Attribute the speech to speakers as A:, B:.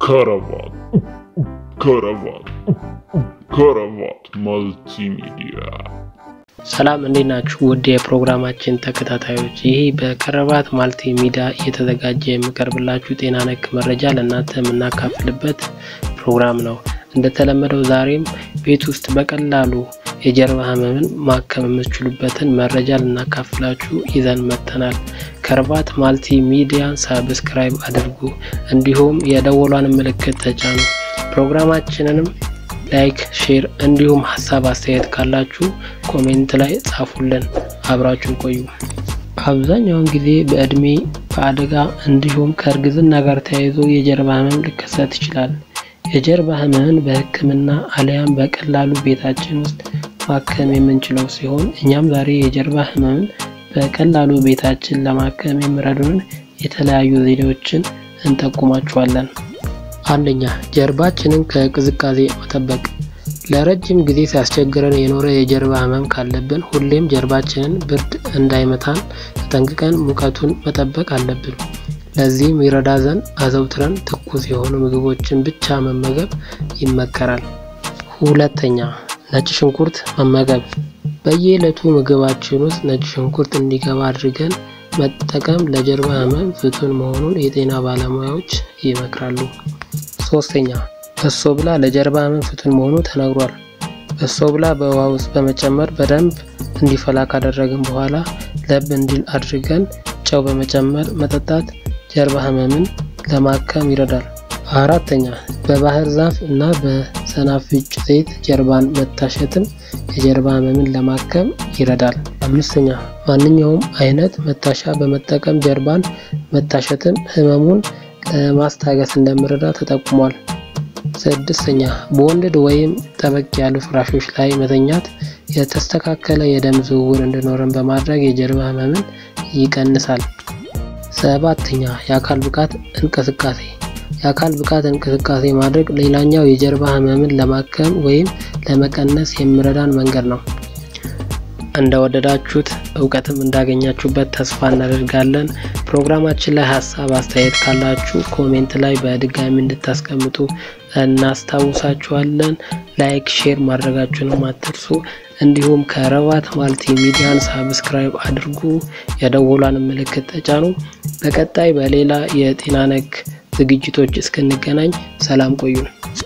A: ከረባት ከረባት ከረባት መልቲሚዲያ
B: ሰላም እንዴት ናችሁ? ውድ የፕሮግራማችን ተከታታዮች፣ ይህ በከረባት ማልቲ ሚዲያ እየተዘጋጀ የሚቀርብላችሁ ጤና ነክ መረጃ ለእናንተ የምናካፍልበት ፕሮግራም ነው። እንደተለመደው ዛሬም ቤት ውስጥ በቀላሉ የጀርባ ህመምን ማከም የምትችሉበትን መረጃ ልናካፍላችሁ ይዘን መጥተናል። ከረባት ማልቲ ሚዲያን ሳብስክራይብ አድርጉ፣ እንዲሁም የደወሏን ምልክት ተጫኑ። ፕሮግራማችንንም ላይክ፣ ሼር እንዲሁም ሀሳብ አስተያየት ካላችሁ ኮሜንት ላይ ጻፉልን። አብራችሁን ቆዩ። አብዛኛውን ጊዜ በእድሜ በአደጋ እንዲሁም ከእርግዝና ጋር ተያይዞ የጀርባ ህመም ሊከሰት ይችላል። የጀርባ ህመምን በሕክምና አሊያም በቀላሉ ቤታችን ውስጥ ማከም የምንችለው ሲሆን እኛም ዛሬ የጀርባ ህመምን በቀላሉ ቤታችን ለማከም የሚረዱንን የተለያዩ ዘዴዎችን እንጠቁማችኋለን። አንደኛ ጀርባችንን ከቅዝቃዜ መጠበቅ። ለረጅም ጊዜ ሲያስቸግረን የኖረ የጀርባ ህመም ካለብን ሁሌም ጀርባችንን ብርድ እንዳይመታን ተጠንቅቀን ሙቀቱን መጠበቅ አለብን። ለዚህም ይረዳ ዘንድ አዘውትረን ትኩስ የሆኑ ምግቦችን ብቻ መመገብ ይመከራል። ሁለተኛ ነጭ ሽንኩርት መመገብ። በየዕለቱ ምግባችን ውስጥ ነጭ ሽንኩርት እንዲገባ አድርገን መጠቀም ለጀርባ ህመም ፍቱን መሆኑን የጤና ባለሙያዎች ይመክራሉ። ሶስተኛ በሶ ብላ ለጀርባ ህመም ፍቱን መሆኑ ተነግሯል። በሶ ብላ በውሃ ውስጥ በመጨመር በደንብ እንዲፈላ ካደረግን በኋላ ለብ እንዲል አድርገን ጨው በመጨመር መጠጣት ጀርባ ህመምን ለማከም ይረዳል። አራተኛ በባህር ዛፍ እና በሰናፍጭ ዘይት ጀርባን መታሸትም የጀርባ ህመምን ለማከም ይረዳል። አምስተኛ ማንኛውም አይነት መታሻ በመጠቀም ጀርባን መታሸትም ህመሙን ለማስታገስ እንደሚረዳ ተጠቁሟል። ስድስተኛ በወንድድ ወይም ጠበቅ ያሉ ፍራሾች ላይ መተኛት የተስተካከለ የደም ዝውውር እንዲኖረን በማድረግ የጀርባ ህመምን ይቀንሳል። ሰባተኛ የአካል ብቃት እንቅስቃሴ የአካል ብቃት እንቅስቃሴ ማድረግ ሌላኛው የጀርባ ህመምን ለማከም ወይም ለመቀነስ የሚረዳን መንገድ ነው። እንደወደዳችሁት እውቀትም እንዳገኛችሁበት ተስፋ እናደርጋለን። ፕሮግራማችን ላይ ሀሳብ አስተያየት ካላችሁ ኮሜንት ላይ በድጋሚ እንድታስቀምጡ እናስታውሳችኋለን። ላይክ፣ ሼር ማድረጋችሁንም አትርሱ። እንዲሁም ከረባት ማልቲ ሚዲያን ሳብስክራይብ አድርጉ፣ የደወሏን ምልክት ተጫኑ። በቀጣይ በሌላ የጤና ነክ ዝግጅቶች እስክንገናኝ ሰላም ቆዩን።